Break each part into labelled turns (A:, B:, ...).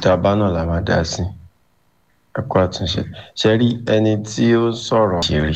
A: tá a bá náà la máa dá sí ẹ kó àtúnṣe ṣe rí ẹni tí ó sọ̀rọ̀ ṣeré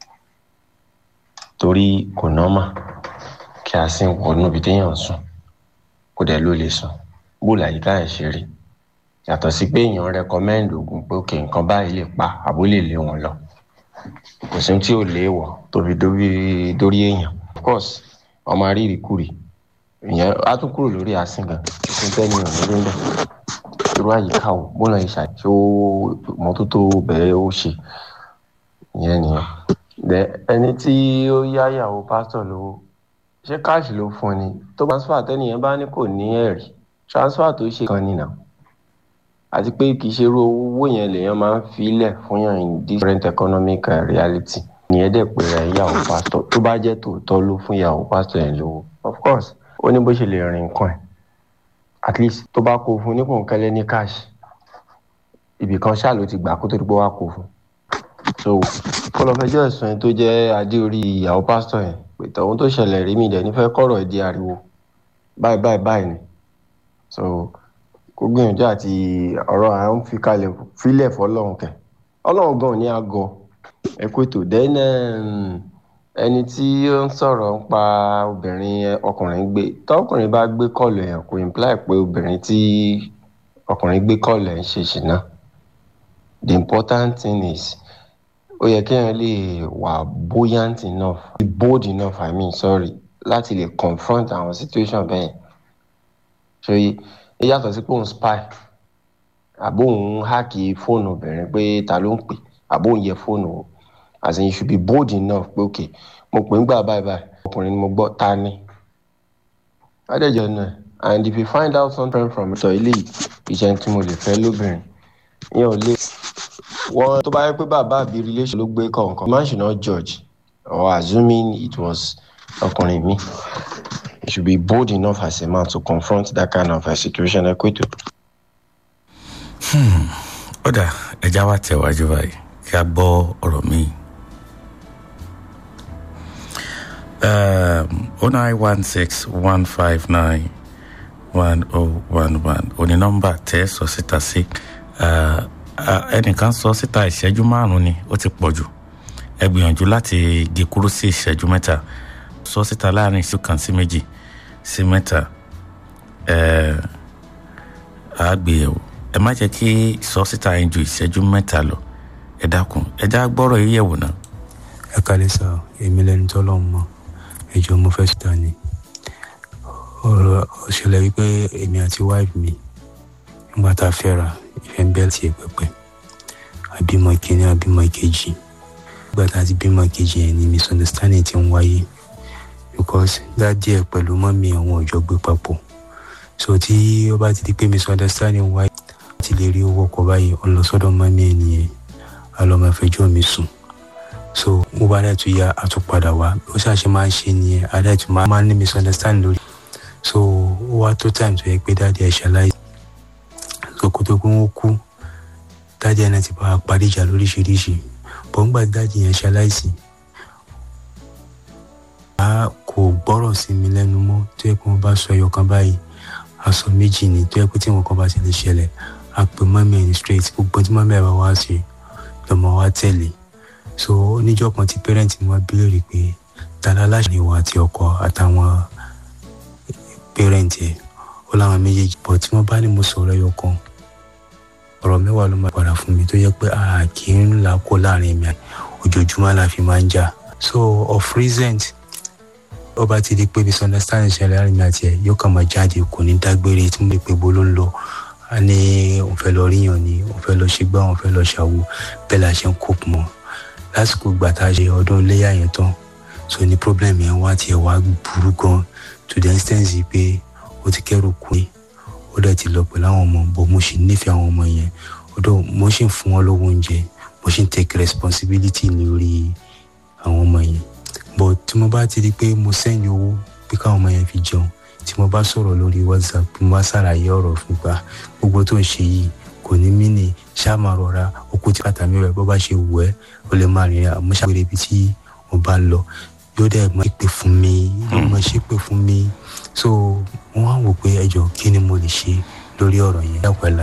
A: torí kò nọ́mà kí a sì ń wọnú ibi téèyàn sùn kó dẹ̀ ló lè sùn bó làyíká ẹ̀ ṣe rí yàtọ̀ sí pé èèyàn rẹkọmẹ́ǹdì oògùn pé òkè nǹkan báyìí lè pa àbó lè lé wọn lọ kò sí tí ò léèwọ̀ tóbi dórí èèyàn of course ọmọ arírìkúrì ìyẹn á tún kúrò lórí asíngan tuntun tẹ́ni ò ní rí bẹ́ẹ̀ irú àyíká o bọ́lá yìí ṣàṣọ mọ́tótó bẹ́ẹ̀ ó ṣe ìyẹn nìyẹn ẹni tí ó yáyàwó pásítọ̀ lówó ṣé káàṣì ló fún ni tó transfer tẹ́nìyẹn bá ní kò ní ẹ̀rí transfer tó ṣe kan nìyẹn àti pé kì í ṣe irú owó yẹn lèèyàn máa ń filẹ̀ fún yàn in different economic reality ìyẹn dẹ̀ pé rẹ̀ ìyàwó pásítọ̀ tó bá jẹ́ tòótọ́ ló fún ìyàwó pásítọ̀ yẹn lówó of course ó ní bó ṣe lè rìn nǹkan ẹ̀ at least tó bá kó fún nípò nkẹ́lẹ́ ní cash ibì kan ṣáà ló ti gbà kó tó dípò wá kó fún so kó lọ fẹjọ́ ẹ̀sùn yẹn tó jẹ́ adé orí ìyàwó pásítọ̀ yẹn pé tọ̀hún tó ṣẹlẹ̀ rí mi dẹ̀ nífẹ̀ẹ́ kọ̀rọ̀ ìdí ariwo báyìí báyìí báyìí ni so kó gbìyànjú àti ọ̀rọ̀ à ń fi kalẹ̀ fílẹ̀ fọlọ́run kẹ̀ ọlọ́run gan ní àgọ́ ẹ̀kú ètò then ẹni tí ó ń sọ̀rọ̀ ń pa obìnrin ọkùnrin gbé tọkùnrin bá gbé kọ́ọ̀lù yẹn kò imply pé obìnrin tí ọkùnrin gbé kọ́ọ̀lù ẹ̀ ń ṣe ṣìnà the important thing is ó yẹ kéèyàn lè wà buoyant enough bold enough i mean sorry láti lè confront àwọn situation bẹ́ẹ̀ ṣe é yàtọ̀ sí pé òun spy àbó òun háàkì fóònù obìnrin pé ta ló ń pè àbó òun yẹ fóònù o as in you should be bold enough pé ok mo pè ń gbà báyìí báyìí ọkùnrin ni mo gbọ́ ta ni adéjọ náà and if you find out something from sọ ilé ìṣẹ́ tí mo lè fẹ́ lóbìnrin yẹn ò lè wọ́n tó bá yẹ pé bàbá àbí relation ló gbé kọ̀ọ̀kan man should not judge or assuming it was ọkùnrin mi you should be bold enough as a man to confront that kind of a situation ẹ kó ètò.
B: ó dà ẹja wa tẹ̀wájú báyìí kí a gbọ́ ọ̀rọ̀ míì. oh nine one six one five nine one oh one one òní nọ́mbà tẹ́ sọ síta sí ẹnìkan sọ síta ìṣẹ́jú márùn-ún ni ó ti pọ̀ jù ẹ gbìyànjú láti gé kúrú sí ìṣẹ́jú mẹ́ta sọ síta láàrin ìṣú kan sí méjì sí mẹ́ta àgbéyẹ̀wò ẹ má jẹ́ kí sọ síta yẹn ju ìṣẹ́jú mẹ́ta lọ ẹ dákun ẹ já gbọ́rọ̀ yìí yẹ̀wò náà.
C: ẹ kálẹ̀ sá èmi lẹni tọ́lọ̀ mọ́ ẹjọ́ mo fẹ́ síta ni ọ̀rọ̀ ṣẹlẹ̀ wípé èmi àti wáìfì mi nígbà tá a fẹ́ra ìfẹ́ ń bẹ́ẹ̀ tiẹ̀ pẹ́pẹ́ àbímọ ìkíní àbímọ ìkejì nígbà tá a ti bímọ ìkejì yẹn ni misunderstanding ti ń wáyé because dáàdì ẹ̀ pẹ̀lú mọ́mí àwọn òjò gbé papọ̀ so tí ó bá ti di pé misunderstanding wáyé ti lè rí owó ọkọ̀ báyìí ó lọ sọ́dọ̀ mọ́mí ẹ̀ nìyẹn a lọ máa fẹjọ́ mi sùn so mo bá dẹ̀ tún ya àtúpadà wá ó ṣàṣe máa ń ṣe nìyẹn a dẹ̀ tún máa ń ní misunderstanding lórí so ó wá tó time tó yẹ pé dáàdì ẹ̀ ṣaláì so kó tó pé wọ́n kú dáàdì ẹ̀ náà ti bá a parí ìjà lóríṣiríṣi bọ́n gbà dáàdì yẹn ṣaláìsì a kò gbọ́rọ̀ sí mi lẹ́nu mọ́ tó yẹ pé wọ́n bá sọ ẹyọ kan báyìí aṣọ méjì ni tó yẹ pé tí wọn kan bá ti lè ṣẹlẹ̀ a pè mọ́mí ẹ̀ ní straight gbogbo tí mọ́mí ẹ̀ bá wá sí lọ́mọ wa tẹ̀lé so oníjọ́ kan tí pẹ́rẹ́ǹtì mi wá béèrè pé tala aláṣẹ ni ìwọ àti ọkọ àtàwọn pẹ́rẹ́ǹtì ẹ̀ ó láwọn méjèèjì bọ̀ tí wọ́n bá ní mo sọ̀rọ̀ ẹyọ kan ọ̀rọ̀ mẹ́wàá ló máa padà fún mi tó yẹ pé a kì í là kó láàrin mi ojoojúmọ́ la fi máa ń jà so of recent ó bá ti di pé misunderstanding ṣẹlẹ̀ láàrin mi àti ẹ̀ yóò kàn máa jáde kò ní dágbére tí mo lè pe bó ló ń lọ a ní òun fẹ́ lọ ríyàn ni òun fẹ́ lọ ṣègbà òun fẹ́ lọ ṣàwo bẹ́ẹ̀ la ṣe ń kó mọ́ lásìkò ìgbà tá a ṣe ọdún iléyà yẹn tán so ní problem yẹn wá tiẹ̀ wá burú gan to the extent pé ó ti kẹ́rù kú ni ó dẹ̀ ti lọ pẹ̀lú àwọn ọmọ bò mo sì nífẹ̀ẹ́ àwọn ọmọ yẹn ọdọ mo sì ń fún wọn lówó oúnjẹ mo sì ń take responsibility lórí àwọn ọmọ yẹn but tí mo bá ti di pé mo sẹ́yìn owó pé káwọn ọmọ yẹn fi jẹun tí mo bá sọ̀rọ̀ lórí whatsapp mo bá ṣàlàyé ọ̀rọ̀ fún gbà gbogbo tó ń ṣe yìí kò ní mí ní ṣáà máa rọra okú tí bàtà mi rẹ̀ bó bá ṣe wù ẹ́ ó lè máa rìn àmọ́ ṣàgbére ibi tí mo bá lọ yóò dẹ̀ máa ṣépè fún mi yóò máa ṣépè fún mi so wọ́n á wò pé ẹjọ́ kí ni mo lè ṣe lórí ọ̀rọ̀ yẹn.